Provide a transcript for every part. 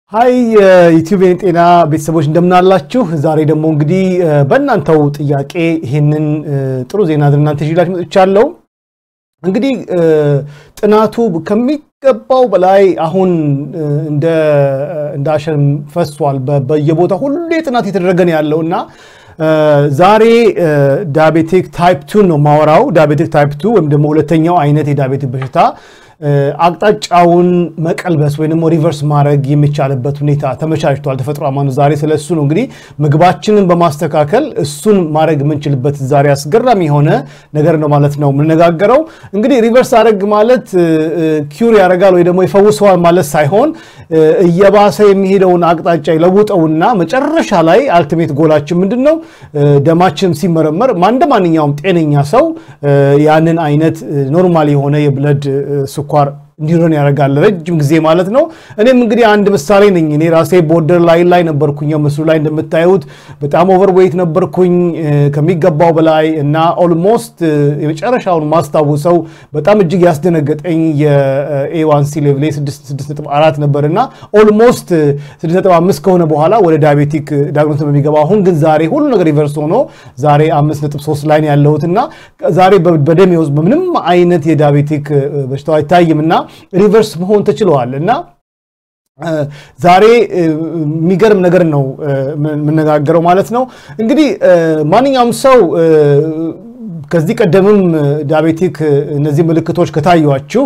ሀይ የዩቲዩብ ጤና ቤተሰቦች እንደምናላችሁ። ዛሬ ደግሞ እንግዲህ በእናንተው ጥያቄ ይህንን ጥሩ ዜና እናንተ ይዤላችሁ መጥቻለሁ። እንግዲህ ጥናቱ ከሚገባው በላይ አሁን እንደ አሸን ፈሷል። በየቦታ ሁሌ ጥናት የተደረገ ነው ያለው እና ዛሬ ዳያቤቲክ ታይፕ ቱ ነው ማወራው። ዳያቤቲክ ታይፕ ቱ ወይም ደግሞ ሁለተኛው አይነት የዳያቤቲክ በሽታ አቅጣጫውን መቀልበስ ወይም ደግሞ ሪቨርስ ማድረግ የሚቻልበት ሁኔታ ተመቻችቷል። ተፈጥሮ አማኑ ዛሬ ስለ እሱ ነው እንግዲህ ምግባችንን በማስተካከል እሱን ማድረግ የምንችልበት ዛሬ አስገራሚ የሆነ ነገር ነው ማለት ነው የምነጋገረው። እንግዲህ ሪቨርስ አድረግ ማለት ኪውር ያደርጋል ወይ ደግሞ ይፈውሰዋል ማለት ሳይሆን እየባሰ የሚሄደውን አቅጣጫ ይለውጠውና መጨረሻ ላይ አልቲሜት ጎላችን ምንድን ነው? ደማችን ሲመረመር እንደ ማንኛውም ጤነኛ ሰው ያንን አይነት ኖርማል የሆነ የብለድ ስኳር እንዲሆን ያደርጋል ረጅም ጊዜ ማለት ነው። እኔም እንግዲህ አንድ ምሳሌ ነኝ። እኔ ራሴ ቦርደር ላይን ላይ ነበርኩኝ። ምስሉ ላይ እንደምታዩት በጣም ኦቨርዌይት ነበርኩኝ ከሚገባው በላይ እና ኦልሞስት የመጨረሻውን ማስታውሰው በጣም እጅግ ያስደነገጠኝ የኤዋንሲ ሌቭሌ 6.4 ነበር እና ኦልሞስት 6.5 ከሆነ በኋላ ወደ ዳያቤቲክ ዳግኖስ በሚገባ አሁን ግን ዛሬ ሁሉ ነገር ሪቨርስ ሆኖ ዛሬ 5.3 ላይ ያለሁት እና ዛሬ በደሜ ውስጥ በምንም አይነት የዳያቤቲክ በሽታው አይታይም እና ሪቨርስ መሆን ተችለዋል እና ዛሬ የሚገርም ነገር ነው የምነጋገረው ማለት ነው። እንግዲህ ማንኛውም ሰው ከዚህ ቀደምም ዳያቤቲክ እነዚህ ምልክቶች ከታዩአችሁ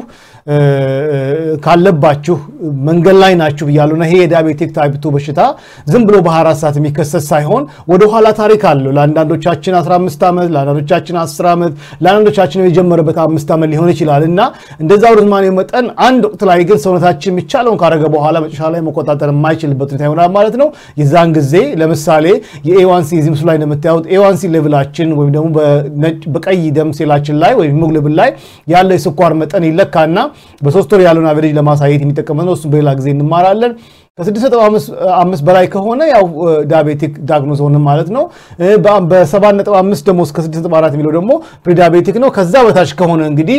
ካለባችሁ መንገድ ላይ ናችሁ ብያለሁና ይሄ የዳያቤቲክ ታይፕ ቱ በሽታ ዝም ብሎ በ24 ሰዓት የሚከሰት ሳይሆን ወደኋላ ታሪክ አለው። ለአንዳንዶቻችን 15 ዓመት፣ ለአንዳንዶቻችን 10 ዓመት፣ ለአንዳንዶቻችን የጀመረበት አምስት ዓመት ሊሆን ይችላል እና እንደዛ ርዝማኔው መጠን አንድ ወቅት ላይ ግን ሰውነታችን የሚቻለውን ካደረገ በኋላ መጨረሻ ላይ መቆጣጠር የማይችልበት ሁኔታ ይሆናል ማለት ነው። የዛን ጊዜ ለምሳሌ የኤዋንሲ እዚህ ምስሉ ላይ እንደምታዩት ኤዋንሲ ሌቭላችን ወይም ደግሞ በቀይ ደም ሴላችን ላይ ወይም ሂሞግሎቢን ላይ ያለው የስኳር መጠን ይለካና በሶስት ወር ያለውን አቨሬጅ ለማሳየት የሚጠቀመው ነው። እሱም በሌላ ጊዜ እንማራለን። ከ6.5 በላይ ከሆነ ያው ዳያቤቲክ ዳግኖዝ ሆነ ማለት ነው። በ7.5 ደግሞ እስከ 6.4 የሚለው ደግሞ ፕሪዳያቤቲክ ነው። ከዛ በታች ከሆነ እንግዲህ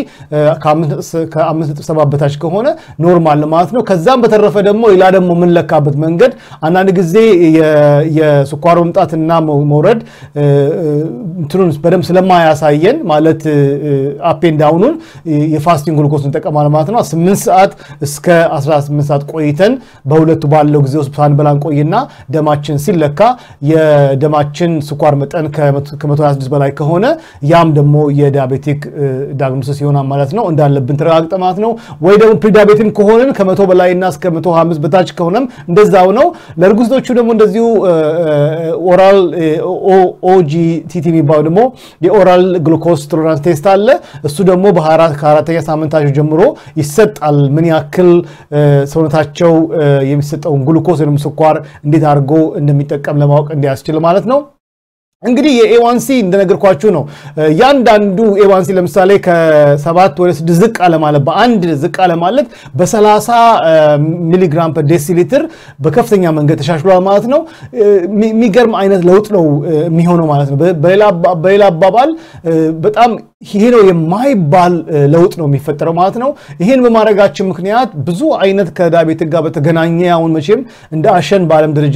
ከ5.7 በታች ከሆነ ኖርማል ማለት ነው። ከዛም በተረፈ ደግሞ ሌላ ደግሞ የምንለካበት መንገድ አንዳንድ ጊዜ የስኳር መምጣትና መውረድ እንትኑን በደንብ ስለማያሳየን ማለት አፔን ዳውኑን የፋስቲንግ ግሉኮስ እንጠቀማለን ማለት ነው። 8 ሰዓት እስከ 18 ሰዓት ቆይተን በሁለቱ ባለው ጊዜ ውስጥ ሳንበላ እንቆይና ደማችን ሲለካ የደማችን ስኳር መጠን ከ126 በላይ ከሆነ ያም ደግሞ የዳያቤቲክ ዳግኖሲስ ይሆናል ማለት ነው። እንዳለብን ተረጋግጠ ማለት ነው። ወይ ደግሞ ፕሪዳያቤቲክ ከሆንን ከመቶ በላይና እስከ 125 በታች ከሆነም እንደዛው ነው። ለእርጉዞቹ ደግሞ እንደዚሁ ኦራል ኦጂቲቲ የሚባለው ደግሞ የኦራል ግሉኮስ ቶለራንስ ቴስት አለ። እሱ ደግሞ ከአራተኛ ሳምንታቸው ጀምሮ ይሰጣል። ምን ያክል ሰውነታቸው የሚሰጠውን ግሉኮስ ወይም ስኳር እንዴት አድርጎ እንደሚጠቀም ለማወቅ እንዲያስችል ማለት ነው። እንግዲህ የኤዋንሲ እንደነገርኳችሁ ነው። ያንዳንዱ ኤዋንሲ ለምሳሌ ከሰባት ወደ ስድስት ዝቅ አለ ማለት በአንድ ዝቅ አለ ማለት በ30 ሚሊግራም ፐር ዴሲሊትር በከፍተኛ መንገድ ተሻሽሏል ማለት ነው። የሚገርም አይነት ለውጥ ነው የሚሆነው ማለት ነው። በሌላ አባባል በጣም ይሄ ነው የማይባል ለውጥ ነው የሚፈጠረው ማለት ነው። ይህን በማድረጋችን ምክንያት ብዙ አይነት ከዳያቤቲክ ጋር በተገናኘ አሁን መቼም እንደ አሸን በዓለም ደረጃ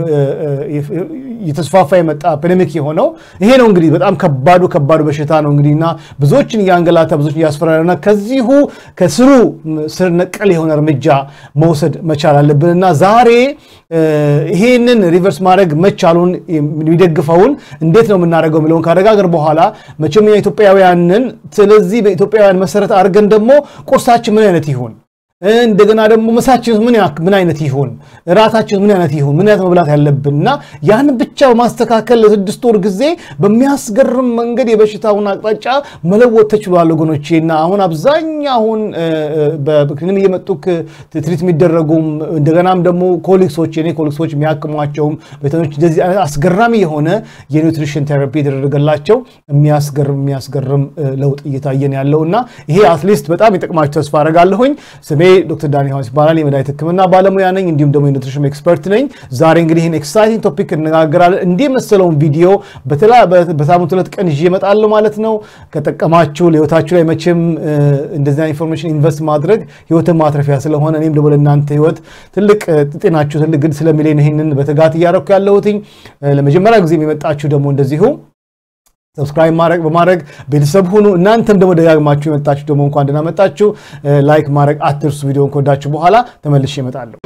የተስፋፋ የመጣ ፔንደሚክ የሆነው ይሄ ነው እንግዲህ በጣም ከባዱ ከባዱ በሽታ ነው እንግዲህ እና ብዙዎችን እያንገላታ ብዙዎችን እያስፈራና ከዚሁ ከስሩ ስር ነቀል የሆነ እርምጃ መውሰድ መቻል አለብን እና ዛሬ ይሄንን ሪቨርስ ማድረግ መቻሉን የሚደግፈውን እንዴት ነው የምናደርገው የሚለውን ካረጋገር በኋላ መቼም ኢትዮጵያውያንን ስለዚህ በኢትዮጵያውያን መሰረት አድርገን ደግሞ ቁርሳችን ምን አይነት ይሁን እንደገና ደግሞ ምሳችን ምን አይነት ይሁን፣ እራታችን ምን አይነት ይሁን፣ ምን አይነት መብላት ያለብን እና ያን ብቻ በማስተካከል ለስድስት ወር ጊዜ በሚያስገርም መንገድ የበሽታውን አቅጣጫ መለወጥ ተችሏል ወገኖቼ። እና አሁን አብዛኛውን በክሊኒክ እየመጡ ትሪት የሚደረጉም እንደገናም ደግሞ ኮሊክሶች የኔ ኮሊክሶች የሚያክሟቸውም ቤተኞች እንደዚህ አይነት አስገራሚ የሆነ የኒውትሪሽን ቴራፒ የተደረገላቸው የሚያስገርም የሚያስገርም ለውጥ እየታየን ያለው እና ይሄ አትሊስት በጣም የጠቅማችሁ ተስፋ አደርጋለሁኝ። ስሜ ዶክተር ዳኒ ዮሐንስ ይባላል። የመድኃኒት ሕክምና ባለሙያ ነኝ፣ እንዲሁም ደግሞ የኑትሪሽን ኤክስፐርት ነኝ። ዛሬ እንግዲህ ይህን ኤክሳይቲንግ ቶፒክ እነጋገራለን። እንዲህ መሰለውን ቪዲዮ በሳምንት ሁለት ቀን ይዤ እመጣለሁ ማለት ነው። ከጠቀማችሁ ለህይወታችሁ ላይ መቼም እንደዚህ ኢንፎርሜሽን ኢንቨስት ማድረግ ህይወትን ማትረፊያ ስለሆነ እኔም ደግሞ ለእናንተ ህይወት ትልቅ ጤናችሁ ትልቅ ግድ ስለሚለኝ ይህንን በትጋት እያረኩ ያለሁትኝ። ለመጀመሪያ ጊዜ የመጣችሁ ደግሞ እንደዚሁ ሰብስክራይብ ማድረግ በማድረግ ቤተሰብ ሁኑ። እናንተም ደግሞ ደጋግማችሁ የመጣችሁ ደግሞ እንኳን ደህና መጣችሁ። ላይክ ማድረግ አትርሱ። ቪዲዮን ከወዳችሁ በኋላ ተመልሼ እመጣለሁ።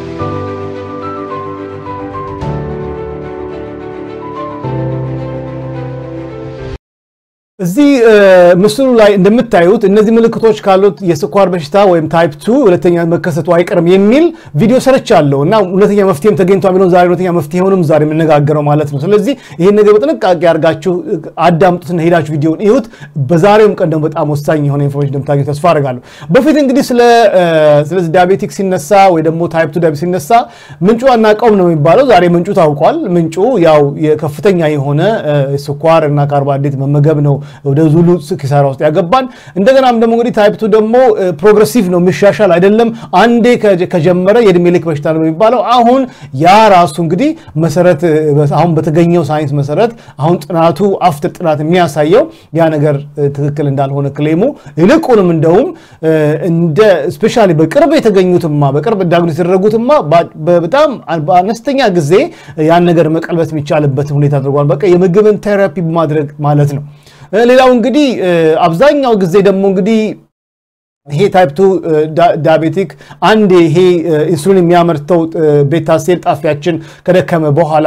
እዚህ ምስሉ ላይ እንደምታዩት እነዚህ ምልክቶች ካሉት የስኳር በሽታ ወይም ታይፕ ቱ ሁለተኛ መከሰቱ አይቀርም የሚል ቪዲዮ ሰርቻለሁ እና ሁለተኛ መፍትሄም ተገኝቷል የሚለውን ዛሬ ሁለተኛ መፍትሄውንም ዛሬ የምነጋገረው ማለት ነው። ስለዚህ ይህን ነገር በጥንቃቄ አድርጋችሁ አዳምጡትና ሄዳችሁ ቪዲዮን እዩት። በዛሬውም ቀን ደግሞ በጣም ወሳኝ የሆነ ኢንፎርሜሽን እንደምታገኙ ተስፋ አድርጋለሁ። በፊት እንግዲህ ስለዚህ ዲያቤቲክ ሲነሳ ወይ ደግሞ ታይፕ ቱ ዲያቤቲክ ሲነሳ ምንጩ አናውቀውም ነው የሚባለው። ዛሬ ምንጩ ታውቋል። ምንጩ ያው የከፍተኛ የሆነ ስኳር እና ካርቦሃይድሬት መመገብ ነው ወደ ዙሉ ኪሳራ ውስጥ ያገባን። እንደገናም ደግሞ እንግዲህ ታይፕቱ ደግሞ ፕሮግረሲቭ ነው የሚሻሻል አይደለም። አንዴ ከጀመረ የእድሜ ልክ በሽታ ነው የሚባለው። አሁን ያ ራሱ እንግዲህ መሰረት አሁን በተገኘው ሳይንስ መሰረት አሁን ጥናቱ አፍትር ጥናት የሚያሳየው ያ ነገር ትክክል እንዳልሆነ ክሌሙ ይልቁንም እንደውም እንደ ስፔሻሊ በቅርብ የተገኙትማ በቅርብ ዳግኖስ የተደረጉትማ በጣም በአነስተኛ ጊዜ ያን ነገር መቀልበስ የሚቻልበትን ሁኔታ አድርጓል። በቃ የምግብን ቴራፒ ማድረግ ማለት ነው። ሌላው እንግዲህ አብዛኛው ጊዜ ደግሞ እንግዲህ ይሄ ታይፕ ቱ ዳያቤቲክ አንድ ይሄ ኢንሱሊን የሚያመርተው ቤታ ሴል ጣፊያችን ከደከመ በኋላ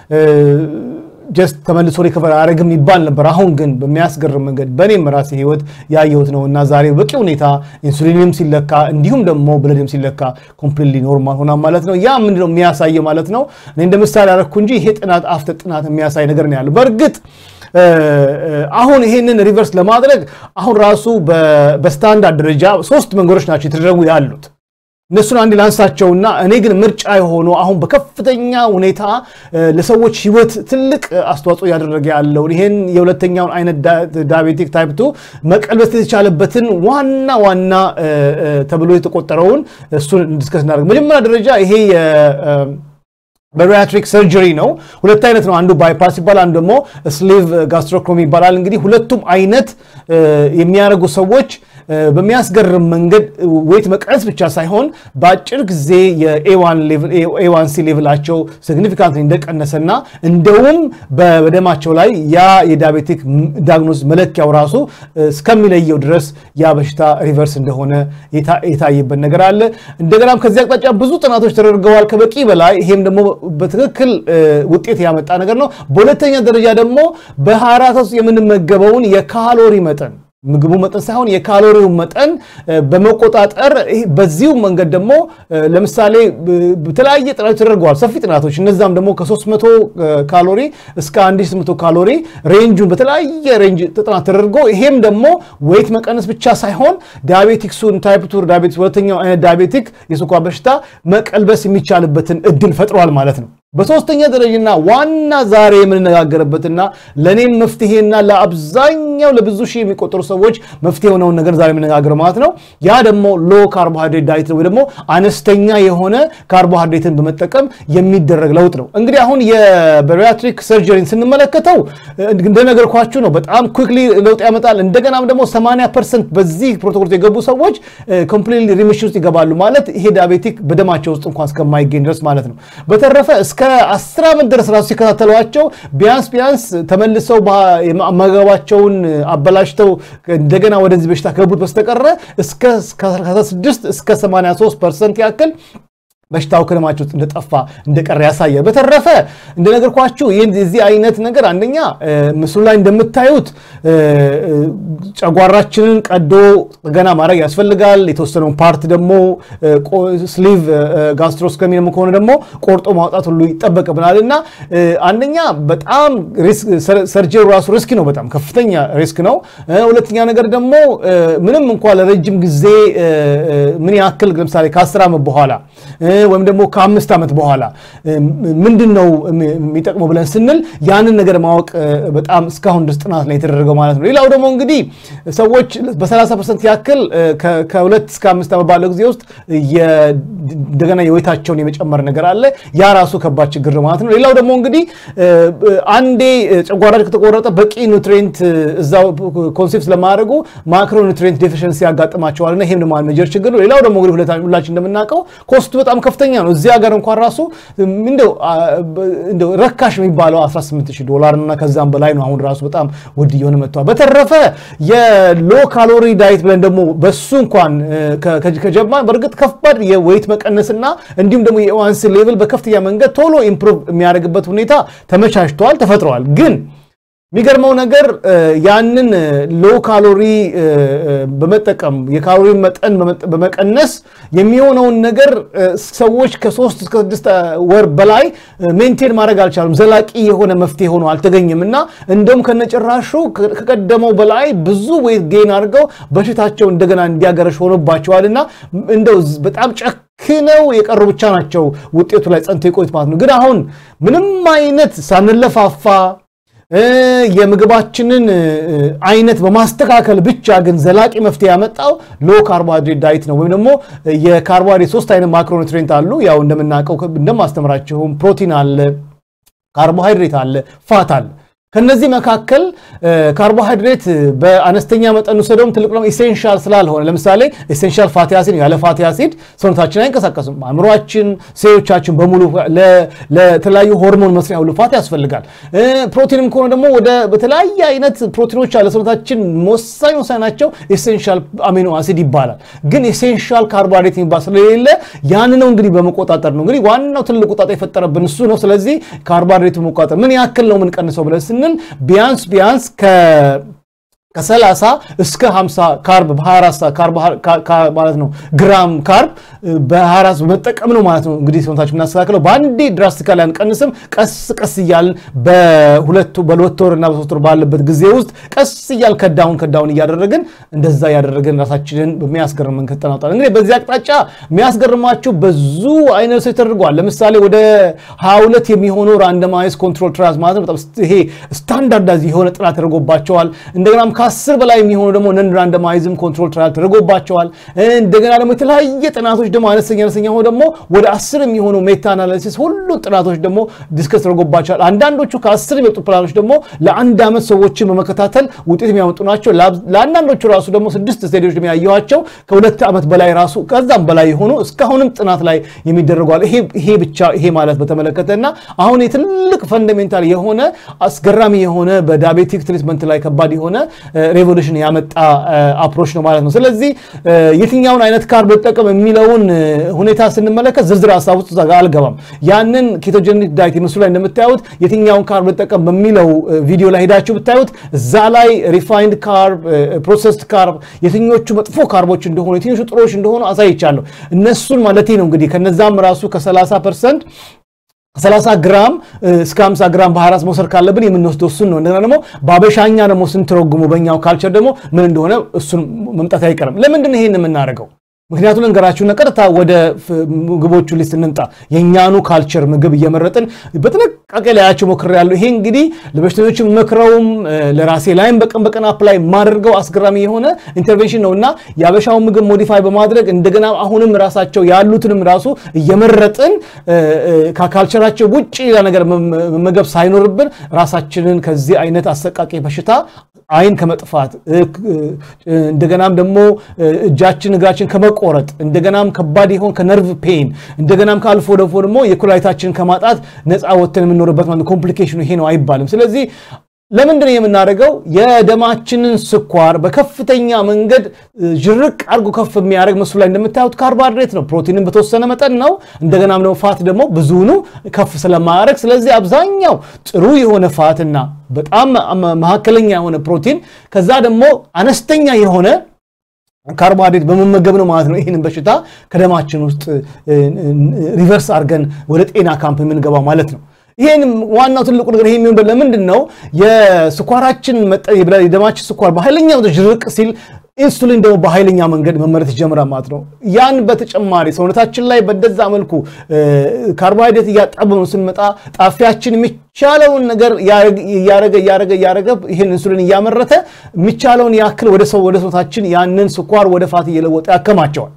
ጀስት ተመልሶ ሪከቨር አያደርግም ይባል ነበር። አሁን ግን በሚያስገርም መንገድ በእኔም ራሴ ህይወት ያየሁት ነው እና ዛሬ በቂ ሁኔታ ኢንሱሊንም ሲለካ እንዲሁም ደግሞ ብለድም ሲለካ ኮምፕሊትሊ ኖርማል ሆና ማለት ነው። ያ ምንድነው የሚያሳየ ማለት ነው። እኔ እንደ ምሳሌ ያደረግኩ እንጂ ይሄ ጥናት አፍተር ጥናት የሚያሳይ ነገር ነው ያለው በእርግጥ አሁን ይሄንን ሪቨርስ ለማድረግ አሁን ራሱ በስታንዳርድ ደረጃ ሶስት መንገዶች ናቸው የተደረጉ ያሉት። እነሱን አንድ ላንሳቸውና እኔ ግን ምርጫ የሆኑ አሁን በከፍተኛ ሁኔታ ለሰዎች ህይወት ትልቅ አስተዋጽኦ እያደረገ ያለውን ይህን የሁለተኛውን አይነት ዳያቤቲክ ታይፕ ቱ መቀልበስ የተቻለበትን ዋና ዋና ተብሎ የተቆጠረውን እሱን እንዲስከስ እናደርግ። መጀመሪያ ደረጃ ይሄ በሪያትሪክ ሰርጀሪ ነው። ሁለት አይነት ነው። አንዱ ባይፓስ ይባላል፣ አንዱ ደግሞ ስሊቭ ጋስትሮክሮሚ ይባላል። እንግዲህ ሁለቱም አይነት የሚያደርጉ ሰዎች በሚያስገርም መንገድ ዌት መቀነስ ብቻ ሳይሆን በአጭር ጊዜ የኤዋንሲ ሌቭላቸው ሲግኒፊካንት እንደቀነሰና እንደውም በደማቸው ላይ ያ የዳያቤቲክ ዳግኖስ መለኪያው ራሱ እስከሚለየው ድረስ ያ በሽታ ሪቨርስ እንደሆነ የታየበት ነገር አለ። እንደገናም ከዚህ አቅጣጫ ብዙ ጥናቶች ተደርገዋል ከበቂ በላይ ይሄም ደግሞ በትክክል ውጤት ያመጣ ነገር ነው። በሁለተኛ ደረጃ ደግሞ በ24 ውስጥ የምንመገበውን የካሎሪ መጠን ምግቡ መጠን ሳይሆን የካሎሪው መጠን በመቆጣጠር በዚሁ መንገድ ደግሞ ለምሳሌ በተለያየ ጥናቶች ተደርገዋል፣ ሰፊ ጥናቶች። እነዛም ደግሞ ከ300 ካሎሪ እስከ 1800 ካሎሪ ሬንጁን በተለያየ ሬንጅ ጥናት ተደርጎ ይሄም ደግሞ ዌይት መቀነስ ብቻ ሳይሆን ዳያቤቲክሱን ታይፕ ቱ ዳያቤቲክስ ሁለተኛው አይነት ዳያቤቲክ የስኳር በሽታ መቀልበስ የሚቻልበትን እድል ፈጥሯል ማለት ነው። በሶስተኛ ደረጃና ዋና ዛሬ የምንነጋገርበትና ለእኔም መፍትሄና ለአብዛኛው ለብዙ ሺህ የሚቆጠሩ ሰዎች መፍትሄ የሆነውን ነገር ዛሬ የምነጋገር ማለት ነው። ያ ደግሞ ሎ ካርቦሃይድሬት ዳይት ወይ ደግሞ አነስተኛ የሆነ ካርቦሃይድሬትን በመጠቀም የሚደረግ ለውጥ ነው። እንግዲህ አሁን የበሪያትሪክ ሰርጀሪን ስንመለከተው እንደነገርኳችሁ ነው። በጣም ኩክሊ ለውጥ ያመጣል። እንደገናም ደግሞ 80 ፐርሰንት በዚህ ፕሮቶኮል የገቡ ሰዎች ኮምፕሊት ሪሚሽን ውስጥ ይገባሉ ማለት ይሄ ዳያቤቲክ በደማቸው ውስጥ እንኳን እስከማይገኝ ድረስ ማለት ነው። በተረፈ እስከ አስር ዓመት ድረስ ራሱ ሲከታተሏቸው ቢያንስ ቢያንስ ተመልሰው አመጋገባቸውን አበላሽተው እንደገና ወደዚህ በሽታ ከገቡት በስተቀረ እስከ 16 እስከ 83 ፐርሰንት ያክል በሽታው ከደማቸው ውስጥ እንደጠፋ እንደቀረ ያሳያል። በተረፈ እንደነገርኳችሁ የዚህ አይነት ነገር አንደኛ ምስሉ ላይ እንደምታዩት ጨጓራችንን ቀዶ ጥገና ማድረግ ያስፈልጋል። የተወሰነውን ፓርት ደግሞ ስሊቭ ጋስትሮስኮሚ ደግሞ ከሆነ ደግሞ ቆርጦ ማውጣት ሁሉ ይጠበቅብናል እና አንደኛ በጣም ሰርጀሪ ራሱ ሪስክ ነው፣ በጣም ከፍተኛ ሪስክ ነው። ሁለተኛ ነገር ደግሞ ምንም እንኳ ለረጅም ጊዜ ምን ያክል ለምሳሌ ከአስር ዓመት በኋላ ወይም ደግሞ ከአምስት ዓመት በኋላ ምንድን ነው የሚጠቅመው ብለን ስንል ያንን ነገር ማወቅ በጣም እስካሁን ድረስ ጥናት ላይ የተደረገው ማለት ነው። ሌላው ደግሞ እንግዲህ ሰዎች በ30 ፐርሰንት ያክል ከሁለት እስከ አምስት ዓመት ባለው ጊዜ ውስጥ እንደገና የወይታቸውን የመጨመር ነገር አለ። ያ ራሱ ከባድ ችግር ነው ማለት ነው። ሌላው ደግሞ እንግዲህ አንዴ ጨጓራቸው ከተቆረጠ በቂ ኑትሪንት እዛው ኮንሴፕት ስለማያደርጉ ማክሮ ኑትሪንት ዴፊሽንሲ ያጋጥማቸዋል እና ይህም ደግሞ ሜጀር ችግር ነው። ሌላው ደግሞ እንግዲህ ሁላችን እንደምናውቀው ኮስቱ በጣም ከፍተኛ ነው። እዚህ ሀገር እንኳን ራሱ እንደው ረካሽ የሚባለው 180 ዶላር እና ከዛም በላይ ነው። አሁን ራሱ በጣም ውድ እየሆነ መጥቷል። በተረፈ የሎ ካሎሪ ዳይት ብለን ደግሞ በሱ እንኳን ከጀማ በእርግጥ ከባድ የዌይት መቀነስና እንዲሁም ደግሞ የዋንስ ሌቭል በከፍተኛ መንገድ ቶሎ ኢምፕሩቭ የሚያደርግበት ሁኔታ ተመቻችተዋል፣ ተፈጥረዋል ግን የሚገርመው ነገር ያንን ሎ ካሎሪ በመጠቀም የካሎሪ መጠን በመቀነስ የሚሆነውን ነገር ሰዎች ከሶስት እስከ ስድስት ወር በላይ ሜንቴን ማድረግ አልቻሉም። ዘላቂ የሆነ መፍትሄ ሆኖ አልተገኘም እና እንደውም ከነጭራሹ ከቀደመው በላይ ብዙ ዌይት ጌን አድርገው በሽታቸው እንደገና እንዲያገረሽ ሆኖባቸዋል እና እንደው በጣም ጨክነው የቀሩ ብቻ ናቸው ውጤቱ ላይ ጸንተው የቆዩት ማለት ነው። ግን አሁን ምንም አይነት ሳንለፋፋ የምግባችንን አይነት በማስተካከል ብቻ ግን ዘላቂ መፍትሄ ያመጣው ሎ ካርቦሃይድሬት ዳይት ነው። ወይም ደግሞ የካርቦሃይድሬት ሶስት አይነት ማክሮኒትሬንት አሉ። ያው እንደምናውቀው እንደማስተምራችሁም ፕሮቲን አለ፣ ካርቦሃይድሬት አለ፣ ፋት አለ። ከነዚህ መካከል ካርቦሃይድሬት በአነስተኛ መጠን ውሰደውም ትልቅ ነው ኢሴንሻል ስላልሆነ፣ ለምሳሌ ኢሴንሻል ፋቲ አሲድ ያለ ፋቲ አሲድ ሰውነታችን አይንቀሳቀስም። አእምሯችን፣ ሴሎቻችን በሙሉ ለተለያዩ ሆርሞን መስሪያ ሁሉ ፋቲ ያስፈልጋል። ፕሮቲንም ከሆነ ደግሞ ወደ በተለያየ አይነት ፕሮቲኖች አለ ሰውነታችን ወሳኝ ወሳኝ ናቸው። ኢሴንሻል አሚኖ አሲድ ይባላል። ግን ኢሴንሻል ካርቦሃይድሬት የሚባል ስለሌለ ያን ነው እንግዲህ በመቆጣጠር ነው እንግዲህ ዋናው ትልቁ ጣጣ የፈጠረብን እሱ ነው። ስለዚህ ካርቦሃይድሬት በመቆጣጠር ምን ያክል ነው የምንቀንሰው ብለን ስንል ቢያንስ ቢያንስ ከ30 እስከ 50 ካርብ በ24 ሰዓት ማለት ነው ግራም ካርብ በ24 በመጠቀም ነው ማለት ነው እንግዲህ ሰውነታችን የምናስተካክለው። በአንዴ ድራስቲካሊ አንቀንስም። ቀስ ቀስ እያልን በሁለት በሁለት ወር እና በሶስት ወር ባለበት ጊዜ ውስጥ ቀስ እያል ከዳውን ከዳውን እያደረግን እንደዛ እያደረግን ራሳችንን በሚያስገርም መንገድ ተናውጣል። እንግዲህ በዚህ አቅጣጫ የሚያስገርማችሁ ብዙ አይነት ሰው ተደርገዋል። ለምሳሌ ወደ 22 የሚሆኑ ራንደማይዝ ኮንትሮል ትራያልስ ማለት ነው በጣም ይሄ ስታንዳርዳይዝ የሆነ ጥናት ተደርጎባቸዋል። እንደገናም ከአስር በላይ የሚሆኑ ደግሞ ነን ራንደማይዝም ኮንትሮል ትራያል ተደርጎባቸዋል። እንደገና ደግሞ የተለያየ ጥናቶች ደግሞ አነስተኛ አነስተኛ ሆኖ ደግሞ ወደ አስር የሚሆኑ ሜታ አናሊሲስ ሁሉ ጥናቶች ደግሞ ዲስከስ ተደርጎባቸዋል። አንዳንዶቹ ከአስር የሚመጡ ፕላኖች ደግሞ ለአንድ ዓመት ሰዎችን በመከታተል ውጤት የሚያመጡ ናቸው። ለአንዳንዶቹ ራሱ ደግሞ ስድስት ስቴዲዎች ደግሞ ያየኋቸው ከሁለት ዓመት በላይ ራሱ ከዛም በላይ የሆኑ እስካሁንም ጥናት ላይ የሚደረጓል። ይሄ ብቻ ይሄ ማለት በተመለከተ እና አሁን የትልቅ ፈንዳሜንታል የሆነ አስገራሚ የሆነ በዳቤቲክ ትሪትመንት ላይ ከባድ የሆነ ሬቮሉሽን ያመጣ አፕሮች ነው ማለት ነው። ስለዚህ የትኛውን አይነት ካርብ ልጠቀም የሚለውን ሁኔታ ስንመለከት ዝርዝር ሀሳብ ውስጥ እዛ ጋር አልገባም። ያንን ኬቶጀኒክ ዳይት ምስሉ ላይ እንደምታዩት የትኛውን ካርብ ልጠቀም በሚለው ቪዲዮ ላይ ሄዳችሁ ብታዩት እዛ ላይ ሪፋይንድ ካርብ፣ ፕሮሰስድ ካርብ የትኞቹ መጥፎ ካርቦች እንደሆኑ የትኞቹ ጥሮች እንደሆኑ አሳይቻለሁ። እነሱን ማለቴ ነው እንግዲህ ከነዛም ራሱ ከ30 ፐርሰንት ከ30 ግራም እስከ 50 ግራም በ24 መውሰድ ካለብን የምንወስደው እሱን ነው። እንደገና ደግሞ በአበሻኛ ደግሞ ስንተረጉሙ በእኛው ካልቸር ደግሞ ምን እንደሆነ እሱን መምጣት አይቀርም። ለምንድን ነው ይሄን የምናደርገው? ምክንያቱም ልንገራችሁና ቀጥታ ወደ ምግቦቹ ሊስት እንምጣ። የእኛኑ ካልቸር ምግብ እየመረጥን በጥንቃቄ ላያቸው ሞክሬያለሁ። ይሄ እንግዲህ ለበሽተኞች መክረውም ለራሴ ላይም በቀን በቀን አፕላይ የማደርገው አስገራሚ የሆነ ኢንተርቬንሽን ነው እና የአበሻውን ምግብ ሞዲፋይ በማድረግ እንደገና አሁንም ራሳቸው ያሉትንም ራሱ እየመረጥን ከካልቸራቸው ውጭ ሌላ ነገር መመገብ ሳይኖርብን ራሳችንን ከዚህ አይነት አሰቃቂ በሽታ አይን ከመጥፋት እንደገናም ደግሞ እጃችን እግራችን ከመቆረጥ እንደገናም ከባድ ይሆን ከነርቭ ፔን እንደገናም ከአልፎ ደፎ ደግሞ የኩላሊታችንን ከማጣት ነፃ ወጥተን የምንኖርበት ማለት ኮምፕሊኬሽኑ ይሄ ነው አይባልም። ስለዚህ ለምንድን ነው የምናደርገው? የደማችንን ስኳር በከፍተኛ መንገድ ዥርቅ አድርጎ ከፍ የሚያደርግ ምስሉ ላይ እንደምታዩት ካርቦሃይድሬት ነው። ፕሮቲንን በተወሰነ መጠን ነው። እንደገናም ደግሞ ፋት ደግሞ ብዙኑ ከፍ ስለማያደርግ፣ ስለዚህ አብዛኛው ጥሩ የሆነ ፋትና በጣም መካከለኛ የሆነ ፕሮቲን ከዛ ደግሞ አነስተኛ የሆነ ካርቦሃይድሬት በመመገብ ነው ማለት ነው። ይህንን በሽታ ከደማችን ውስጥ ሪቨርስ አድርገን ወደ ጤና ካምፕ የምንገባው ማለት ነው። ይሄን ዋናው ትልቁ ነገር ይሄ የሚሆን ለምንድን ነው? የስኳራችን የደማችን ስኳር በኃይለኛ ዝቅ ሲል ኢንሱሊን ደግሞ በኃይለኛ መንገድ መመረት ይጀምራል ማለት ነው። ያን በተጨማሪ ሰውነታችን ላይ በደዛ መልኩ ካርቦሃይድሬት እያጣበብን ስንመጣ ጣፊያችን የሚቻለውን ነገር እያረገ እያረገ እያረገ ይህን ኢንሱሊን እያመረተ የሚቻለውን ያክል ወደ ሰው ወደ ሰውነታችን ያንን ስኳር ወደ ፋት እየለወጠ ያከማቸዋል።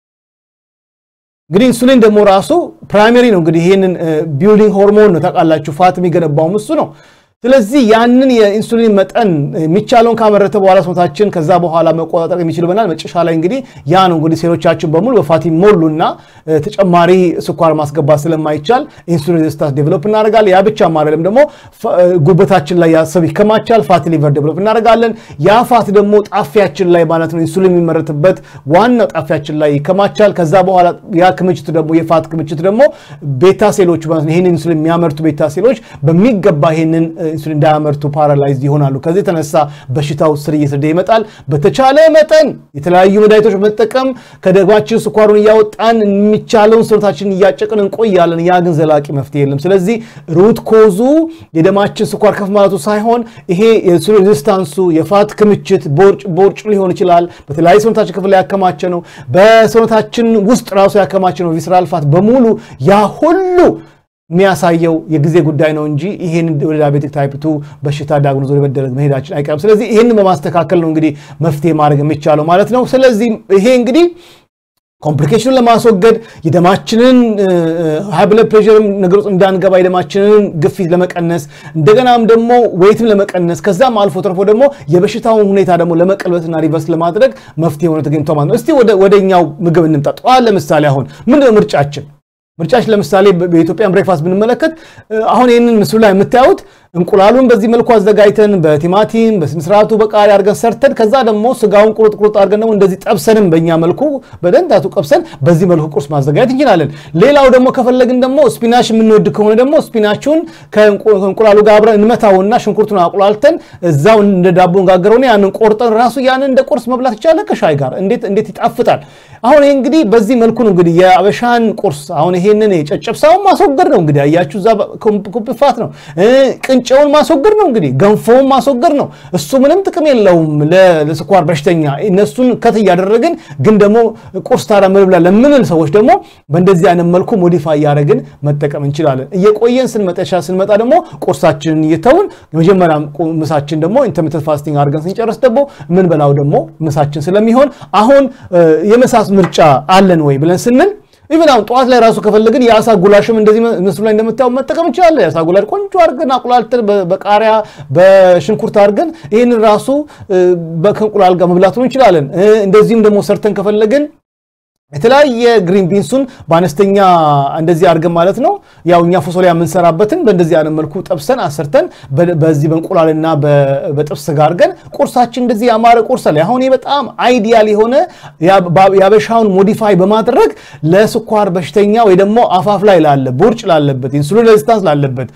እንግዲህ ኢንሱሊን ደግሞ ራሱ ፕራይመሪ ነው። እንግዲህ ይህንን ቢልዲንግ ሆርሞን ነው ታውቃላችሁ፣ ፋት የሚገነባውም እሱ ነው። ስለዚህ ያንን የኢንሱሊን መጠን የሚቻለውን ካመረተ በኋላ ሰውነታችን ከዛ በኋላ መቆጣጠር የሚችል ይሆናል። መጨረሻ ላይ እንግዲህ ያ ነው እንግዲህ ሴሎቻችን በሙሉ በፋት ይሞሉና ተጨማሪ ስኳር ማስገባት ስለማይቻል ኢንሱሊን ሬዚስታንስ ዴቨሎፕ እናደርጋለን። ያ ብቻ አይደለም ደግሞ ጉበታችን ላይ ያሰብ ይከማቻል። ፋት ሊቨር ዴቨሎፕ እናደርጋለን። ያ ፋት ደግሞ ጣፊያችን ላይ ማለት ነው ኢንሱሊን የሚመረትበት ዋናው ጣፊያችን ላይ ይከማቻል። ከዛ በኋላ ያ ክምችት ደግሞ የፋት ክምችት ደግሞ ቤታ ሴሎች ማለት ነው ይህንን ኢንሱሊን የሚያመርቱ ቤታ ሴሎች በሚገባ ይህንን ኢንሱሊን እንዳያመርቱ ፓራላይዝ ይሆናሉ። ከዚህ የተነሳ በሽታው ስር እየሰደ ይመጣል። በተቻለ መጠን የተለያዩ መድኃኒቶች በመጠቀም ከደማችን ስኳሩን እያወጣን የሚቻለውን ሰውነታችን እያጨቅን እንቆያለን። ያ ግን ዘላቂ መፍትሄ የለም። ስለዚህ ሩት ኮዙ የደማችን ስኳር ከፍ ማለቱ ሳይሆን ይሄ የኢንሱሊን ሬዚስታንሱ የፋት ክምችት ቦርጭ ሊሆን ይችላል። በተለያዩ ሰውነታችን ክፍል ላይ ያከማቸ ነው። በሰውነታችን ውስጥ ራሱ ያከማቸ ነው ቪስራል ፋት በሙሉ ያ ሁሉ የሚያሳየው የጊዜ ጉዳይ ነው እንጂ ይህን ወደ ዳያቤቲክ ታይፕ ቱ በሽታ ዳግኖዝ ወደ መደረግ መሄዳችን አይቀርም። ስለዚህ ይህን በማስተካከል ነው እንግዲህ መፍትሄ ማድረግ የሚቻለው ማለት ነው። ስለዚህ ይሄ እንግዲህ ኮምፕሊኬሽኑን ለማስወገድ የደማችንን ሃይ ብለድ ፕሬሽርም ነገር ውስጥ እንዳንገባ የደማችንን ግፊት ለመቀነስ እንደገናም ደግሞ ዌይትም ለመቀነስ ከዛም አልፎ ተርፎ ደግሞ የበሽታውን ሁኔታ ደግሞ ለመቀልበትና ሪቨርስ ለማድረግ መፍትሄ ሆነ ተገኝቶ ማለት ነው። እስቲ ወደኛው ምግብ እንምጣ። ጠዋት ለምሳሌ አሁን ምንድነው ምርጫችን? ምርጫችን ለምሳሌ በኢትዮጵያን ብሬክፋስት ብንመለከት አሁን ይህንን ምስሉ ላይ የምታዩት እንቁላሉን በዚህ መልኩ አዘጋጅተን በቲማቲም በስነስርዓቱ በቃሪያ አድርገን ሰርተን ከዛ ደግሞ ስጋውን ቁርጥ ቁርጥ አድርገን ደግሞ እንደዚህ ጠብሰንም በእኛ መልኩ በደንዳቱ ቀብሰን በዚህ መልኩ ቁርስ ማዘጋጀት እንችላለን። ሌላው ደግሞ ከፈለግን ደግሞ ስፒናች የምንወድ ከሆነ ደግሞ ስፒናቹን ከእንቁላሉ ጋር አብረን እንመታውና ሽንኩርቱን አቁላልተን እዛው እንደ ዳቦ እንጋገረውና ያንን ቆርጠን ራሱ ያንን እንደ ቁርስ መብላት ይቻላል ከሻይ ጋር እንዴት እንዴት ይጣፍጣል። አሁን ይሄ እንግዲህ በዚህ መልኩ ነው እንግዲህ የአበሻን ቁርስ አሁን ይሄንን የጨጨብሳውን ማስወገድ ነው እንግዲህ አያችሁ፣ እዛ ኩፕፋት ነው ቅንጨውን ማስወገድ ነው እንግዲህ ገንፎውን ማስወገድ ነው። እሱ ምንም ጥቅም የለውም ለስኳር በሽተኛ። እነሱን ከት እያደረግን ግን ደግሞ ቁርስ ታዲያ ምን ብላ ለምንል ሰዎች ደግሞ በእንደዚህ አይነት መልኩ ሞዲፋይ እያደረግን መጠቀም እንችላለን። እየቆየን ስንመጠሻ ስንመጣ ደግሞ ቁርሳችንን እየተውን የመጀመሪያ ምሳችን ደግሞ ኢንተርሚተንት ፋስቲንግ አድርገን ስንጨርስ ደግሞ ምን በላው ደግሞ ምሳችን ስለሚሆን አሁን የመሳስ ምርጫ አለን ወይ ብለን ስንል ኢቨን አሁን ጠዋት ላይ ራሱ ከፈለግን የአሳ ጉላሽም እንደዚህ ምስሉ ላይ እንደምታየው መጠቀም እንችላለን። የአሳ ጉላሽ ቆንጆ አድርገን አቁላልተን በቃሪያ በሽንኩርት አድርገን ይህንን ራሱ ከእንቁላል ጋር መብላት እንችላለን። እንደዚህም ደግሞ ሰርተን ከፈለግን የተለያየ ግሪን ቢንሱን በአነስተኛ እንደዚህ አድርገን ማለት ነው ያው እኛ ፎሶሊያ የምንሰራበትን በእንደዚህ አይነት መልኩ ጠብሰን አሰርተን በዚህ በእንቁላልና በጥብስ ስጋ አድርገን ቁርሳችን እንደዚህ ያማረ ቁርስ ላይ አሁን በጣም አይዲያል የሆነ ያበሻውን ሞዲፋይ በማድረግ ለስኳር በሽተኛ ወይ ደግሞ አፋፍ ላይ ላለ ቦርጭ ላለበት ኢንሱሊን ሬዚስታንስ ላለበት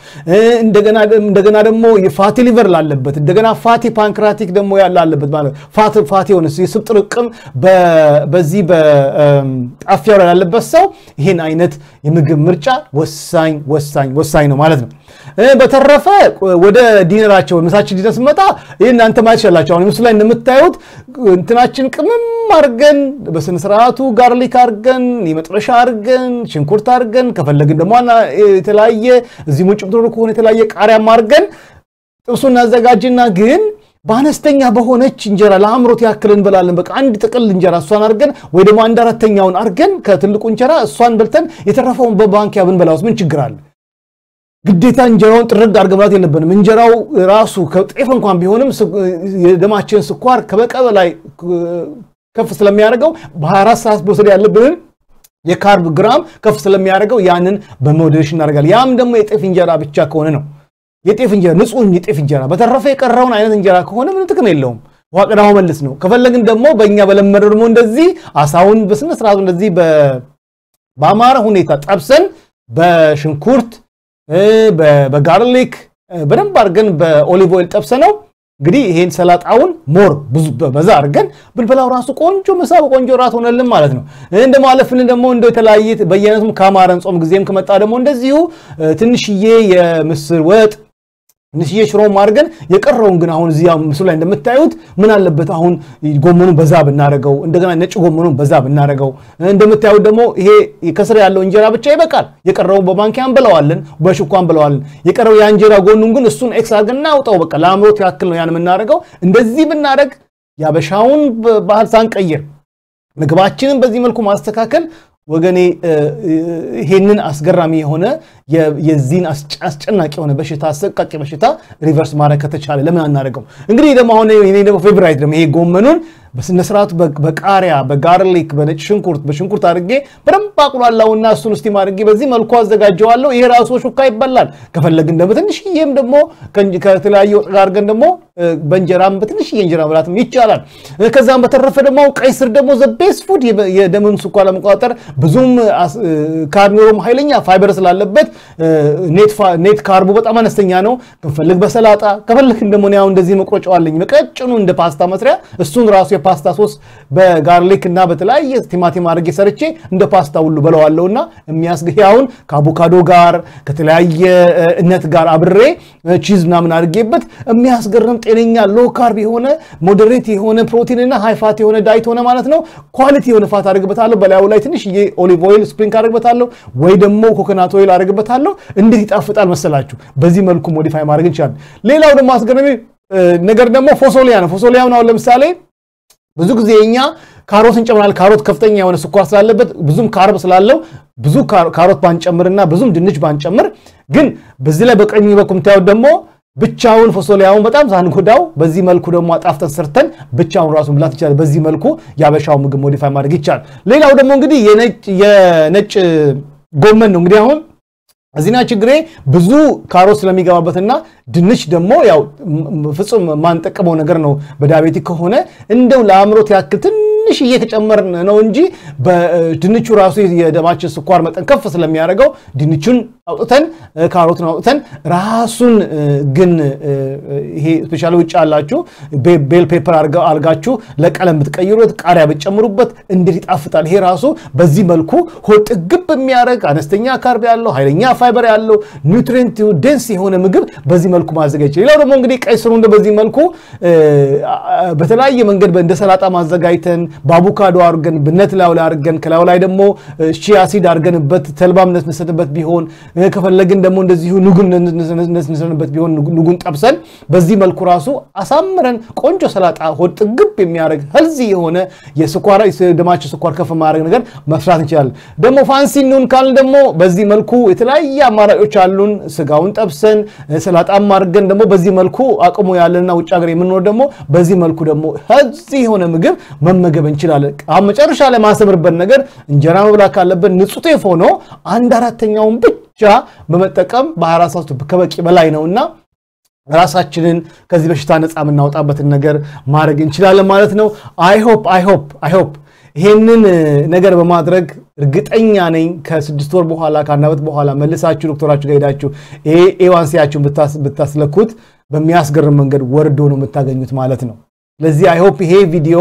እንደገና ደግሞ የፋቲ ሊቨር ላለበት እንደገና ፋቲ ፓንክራቲክ ደግሞ ላለበት ማለት ፋቲ የሆነ የስብ ጥርቅም በዚህ ጣፊያው ላይ ላለበት ሰው ይህን አይነት የምግብ ምርጫ ወሳኝ ወሳኝ ወሳኝ ነው ማለት ነው። በተረፈ ወደ ዲነራቸው ምሳችን ዲነር ስመጣ ይህ እናንተ ማየት ይችላላቸው። አሁን ምስሉ ላይ እንደምታዩት እንትናችን ቅመም አርገን በስነ ስርዓቱ ጋርሊክ አርገን የመጥበሻ አርገን ሽንኩርት አርገን ከፈለግን ደግሞ የተለያየ እዚህ ሙጭ ብትኖሩ ከሆነ የተለያየ ቃሪያም አርገን ጥብሱ እናዘጋጅና ግን በአነስተኛ በሆነች እንጀራ ለአእምሮት ያክል እንበላለን። በቃ አንድ ጥቅል እንጀራ እሷን አድርገን ወይ ደግሞ አንድ አራተኛውን አድርገን ከትልቁ እንጀራ እሷን በልተን የተረፈውን በባንኪያ ብንበላውስ ምን ችግር አለ? ግዴታ እንጀራውን ጥርግ አድርገን መብላት የለብንም። እንጀራው ራሱ ከጤፍ እንኳን ቢሆንም የደማችን ስኳር ከበቀ በላይ ከፍ ስለሚያደርገው በ24 ሰዓት መውሰድ ያለብንን የካርብ ግራም ከፍ ስለሚያደርገው ያንን በሞዴሬሽን እናደርጋለን። ያም ደግሞ የጤፍ እንጀራ ብቻ ከሆነ ነው የጤፍ እንጀራ ንጹህ የጤፍ እንጀራ። በተረፈ የቀረውን አይነት እንጀራ ከሆነ ምንም ጥቅም የለውም። ውሃ ቀዳው መልስ ነው። ከፈለግን ደግሞ በእኛ በለመደው ደግሞ እንደዚህ አሳውን በስነ ስርዓቱ እንደዚህ በአማረ ሁኔታ ጠብሰን በሽንኩርት በጋርሊክ በደንብ አድርገን በኦሊቭ ኦይል ጠብሰ ነው እንግዲህ ይሄን ሰላጣውን ሞር ብዙ በዛ አድርገን ብንበላው ራሱ ቆንጆ ምሳ በቆንጆ ራት ሆነልን ማለት ነው። እንደ ማለፍልን ደግሞ እንደ የተለያየ በየአይነቱም ከአማረን ጾም ጊዜም ከመጣ ደግሞ እንደዚሁ ትንሽዬ የምስር ወጥ ትንሽዬ ሽሮም አድርገን የቀረውን ግን አሁን እዚያ ምስሉ ላይ እንደምታዩት ምን አለበት አሁን ጎመኑን በዛ ብናደርገው፣ እንደገና ነጭ ጎመኑን በዛ ብናደርገው። እንደምታዩት ደግሞ ይሄ ከስር ያለው እንጀራ ብቻ ይበቃል። የቀረውን በማንኪያ እንበለዋለን፣ በሹኳ እንበለዋለን። የቀረው የእንጀራ ጎኑን ግን እሱን ኤክስ አድርገን እናውጣው። በቃ ለአእምሮት ያክል ነው ያን የምናደርገው። እንደዚህ ብናደርግ ያበሻውን ባህል ሳንቀይር ምግባችንን በዚህ መልኩ ማስተካከል ወገኔ ይሄንን አስገራሚ የሆነ የዚህን አስጨናቂ የሆነ በሽታ አሰቃቂ በሽታ ሪቨርስ ማድረግ ከተቻለ ለምን አናደርገው? እንግዲህ ደግሞ አሁን እኔ ደግሞ ፌቨራይት ደግሞ ይሄ ጎመኑን በስነስርዓቱ በቃሪያ በጋርሊክ በነጭ ሽንኩርት በሽንኩርት አድርጌ በደንብ አቁላላውና እሱን ስቲም አድርጌ በዚህ መልኩ አዘጋጀዋለሁ። ይሄ ራሱ ሹካ ይበላል። ከፈለግን ደግሞ ትንሽዬም ደግሞ ከተለያየ ወጥ ጋር አድርገን ደግሞ በእንጀራም በትንሽዬ እንጀራ መብላትም ይቻላል። ከዛም በተረፈ ደግሞ ቀይ ስር ደግሞ ዘቤስ ፉድ የደምን ስኳር ለመቆጣጠር ብዙም ካርኒሮም ኃይለኛ ፋይበር ስላለበት ኔት ካርቡ በጣም አነስተኛ ነው። ከፈልግ በሰላጣ ከፈልግን ደግሞ ያው እንደዚህ መቁረጫው አለኝ በቀጭኑ እንደ ፓስታ መስሪያ እሱን ራሱ የፓስታ ሶስ በጋርሊክ እና በተለያየ ቲማቲም አድርጌ ሰርቼ እንደ ፓስታ ሁሉ በለዋለሁና የሚያስገያውን ከአቮካዶ ጋር ከተለያየ እነት ጋር አብሬ ቺዝ ምናምን አድርጌበት የሚያስገርም ጤነኛ ሎ ካርብ የሆነ ሞዴሬት የሆነ ፕሮቲን እና ሃይፋት የሆነ ዳይት ሆነ ማለት ነው። ኳሊቲ የሆነ ፋት አድርግበታለሁ። በላዩ ላይ ትንሽዬ ኦሊቭ ኦይል ስፕሪንክ አድርግበታለሁ ወይ ደግሞ ኮኮናት ኦይል አድርግበታለሁ። እንዴት ይጣፍጣል መሰላችሁ! በዚህ መልኩ ሞዲፋይ ማድረግ እንችላለን። ሌላው ደግሞ አስገራሚ ነገር ደግሞ ፎሶሊያ ነው። ፎሶሊያውን አሁን ለምሳሌ ብዙ ጊዜ እኛ ካሮት እንጨምራለን። ካሮት ከፍተኛ የሆነ ስኳር ስላለበት ብዙም ካርብ ስላለው ብዙ ካሮት ባንጨምርና ብዙም ድንች ባንጨምር፣ ግን በዚህ ላይ በቀኝ በኩል የምታዩት ደግሞ ብቻውን ፎሶሊያውን በጣም ሳንጎዳው በዚህ መልኩ ደግሞ አጣፍተን ሰርተን ብቻውን ራሱ መብላት ይቻላል። በዚህ መልኩ የአበሻው ምግብ ሞዲፋይ ማድረግ ይቻላል። ሌላው ደግሞ እንግዲህ የነጭ ጎመን ነው። እንግዲህ አሁን እዚህና ችግሬ ብዙ ካሮት ስለሚገባበትና ድንች ደግሞ ያው ፍጹም ማንጠቀመው ነገር ነው። በዳቤቲክ ከሆነ እንደው ለአእምሮት ያክል ትንሽዬ ከጨመርን ነው እንጂ በድንቹ ራሱ የደማችን ስኳር መጠን ከፍ ስለሚያደርገው ድንቹን አውጥተን ካሮትን አውጥተን ራሱን ግን ይሄ ስፔሻሊ ውጭ ያላችሁ ቤል ፔፐር አልጋችሁ ለቀለም ብትቀይሩት ቃሪያ ብትጨምሩበት እንዴት ይጣፍጣል! ይሄ ራሱ በዚህ መልኩ ሆድ ጥግብ የሚያደርግ አነስተኛ ካርብ ያለው ኃይለኛ ፋይበር ያለው ኒውትሪንት ዴንስ የሆነ ምግብ በዚህ መልኩ ማዘጋጀት። ሌላው ደግሞ እንግዲህ ቀይ ስሩ እንደ በዚህ መልኩ በተለያየ መንገድ እንደ ሰላጣ ማዘጋጅተን በአቮካዶ አድርገን ብነት ላዩ ላይ አድርገን ከላዩ ላይ ደግሞ ሺያ ሲድ አድርገንበት ተልባም ነስንሰንበት ቢሆን ከፈለግን ደግሞ እንደዚሁ ኑጉን ነስንሰንበት ቢሆን ኑጉን ጠብሰን በዚህ መልኩ ራሱ አሳምረን ቆንጆ ሰላጣ ሆድ ጥግብ የሚያደርግ ህልዚ የሆነ ደማችን ስኳር ከፍ ማድረግ ነገር መስራት እንችላለን። ደግሞ ፋንሲ እንሁን ካልን ደግሞ በዚህ መልኩ የተለያየ አማራጮች አሉን። ስጋውን ጠብሰን ሰላጣም አድርገን ደግሞ በዚህ መልኩ አቅሙ ያለንና ውጭ ሀገር የምንኖር ደግሞ በዚህ መልኩ ደግሞ ህልዚ የሆነ ምግብ መመገብ እንችላለን። አሁን መጨረሻ ላይ ማሰምርበት ነገር እንጀራ መብላት ካለብን ንጹህ ጤፍ ሆኖ አንድ አራተኛውን ብቻ በመጠቀም በአራት ሰዓት ከበቂ በላይ ነውና ራሳችንን ከዚህ በሽታ ነፃ የምናወጣበትን ነገር ማድረግ እንችላለን ማለት ነው። አይሆፕ አይሆፕ አይሆፕ ይሄንን ነገር በማድረግ እርግጠኛ ነኝ ከስድስት ወር በኋላ ከአንድ ዓመት በኋላ መልሳችሁ ዶክተራችሁ ጋር ሄዳችሁ ኤዋንሲያችሁን ብታስለኩት በሚያስገርም መንገድ ወርዶ ነው የምታገኙት ማለት ነው። ስለዚህ አይሆፕ ይሄ ቪዲዮ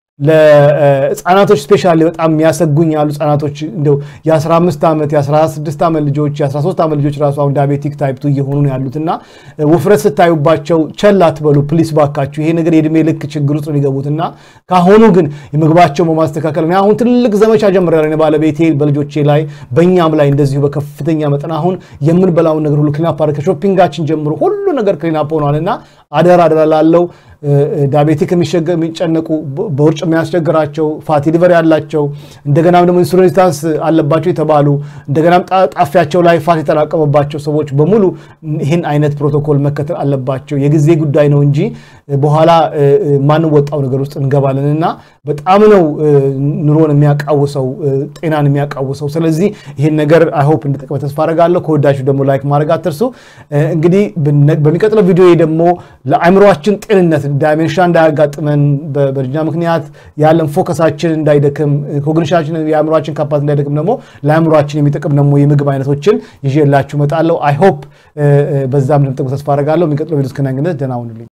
ለህፃናቶች ስፔሻሊ በጣም የሚያሰጉኝ ያሉ ህፃናቶች እንደው የ15 ዓመት የ16 ዓመት ልጆች የ13 ዓመት ልጆች ራሱ አሁን ዳቤቲክ ታይፕቱ እየሆኑ ነው ያሉትና ውፍረት ስታዩባቸው ቸል አትበሉ ፕሊስ ባካችሁ። ይሄ ነገር የእድሜ ልክ ችግር ውስጥ ነው የሚገቡትና ካሁኑ ግን የምግባቸው በማስተካከል አሁን ትልቅ ዘመቻ ጀምሬያለሁ ባለቤቴ በልጆቼ ላይ በእኛም ላይ እንደዚሁ በከፍተኛ መጠን አሁን የምንበላውን ነገር ሁሉ ክሊናፕ አድርገን ከሾፒንጋችን ጀምሮ ሁሉ ነገር ክሊናፕ ሆኗልና አደራ አደራ ላለው ዳቤቲክ የሚጨነቁ በውርጭ የሚያስቸግራቸው ፋቲ ሊቨር ያላቸው እንደገናም ደግሞ ኢንሱሊን ሬዚስታንስ አለባቸው የተባሉ እንደገናም ጣፊያቸው ላይ ፋት የተላቀመባቸው ሰዎች በሙሉ ይህን አይነት ፕሮቶኮል መከተል አለባቸው። የጊዜ ጉዳይ ነው እንጂ በኋላ ማንወጣው ነገር ውስጥ እንገባለን እና በጣም ነው ኑሮን የሚያቃውሰው ጤናን የሚያቃውሰው። ስለዚህ ይህን ነገር አይሆፕ እንድጠቅመ ተስፋ አደርጋለሁ። ከወዳችሁ ደግሞ ላይክ ማድረግ አትርሱ። እንግዲህ በሚቀጥለው ቪዲዮ ደግሞ ለአእምሯችን ጤንነት ዳይሜንሻ እንዳያጋጥመን በእርጅና ምክንያት ያለን ፎከሳችን እንዳይደክም ኮግኒሽናችን የአእምሯችን ካፓት እንዳይደክም ደግሞ ለአእምሯችን የሚጠቅም ደግሞ የምግብ አይነቶችን ይዤላችሁ እመጣለሁ። አይሆፕ በዛም እንደምጠቅሙ ተስፋ አደርጋለሁ። የሚቀጥለው ቪዲዮ እስክናገኝ ደህና ሁኑልኝ።